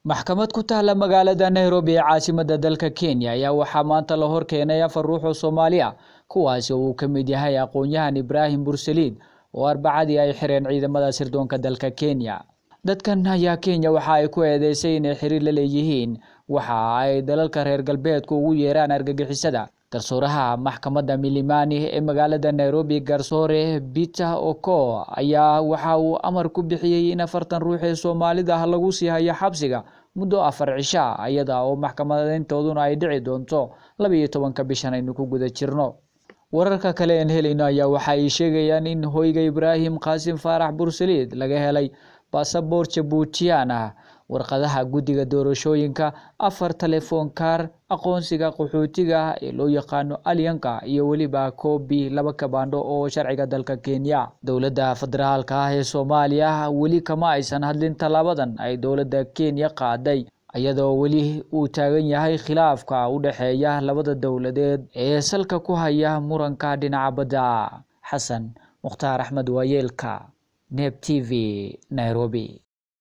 maxkamad ku taalla magaalada nairobi ee caasimadda dalka kenya ayaa waxaa maanta la hor keenay afar ruux oo soomaali ah kuwaasi oo uu ka mid yahay aqoon-yahan ibraahim bursaliid oo arbacadii ay xireen ciidamada sirdoonka dalka kenya dadkan ayaa kenya waxa ay ku eedeysay inay xiriir la leeyihiin waxa ay dalalka reer galbeedku ugu yeeraan argagixisada garsooraha maxkamadda milimani ee magaalada nairobi garsoore peter oko ayaa waxa uu amar ku bixiyey in afartan ruux ee soomaalida ah lagu sii hayo xabsiga muddo afar cisha iyada oo maxkamadeyntooduna ay dhici doonto laba iyo tobanka bishan aynu ku guda jirno wararka kale een helayno ayaa waxa ay sheegayaan in hoyga ibraahim qaasim faarax bursaliid laga helay basaboor jabuutiyaan ah warqadaha guddiga doorashooyinka afar telefoon kaar aqoonsiga qaxootiga ee loo yaqaano alyanka iyo weliba koobi laba kabaandho oo sharciga dalka kenya dowladda federaalka ah ee soomaaliya weli kama aysan hadlin tallaabadan ay dowladda kenya qaaday iyadoo weli uu taagan yahay khilaafka u dhexeeya labada dowladeed ee salka ku haya muranka dhinaca badda xasan mukhtaar axmed waayeelka neb t v nairobi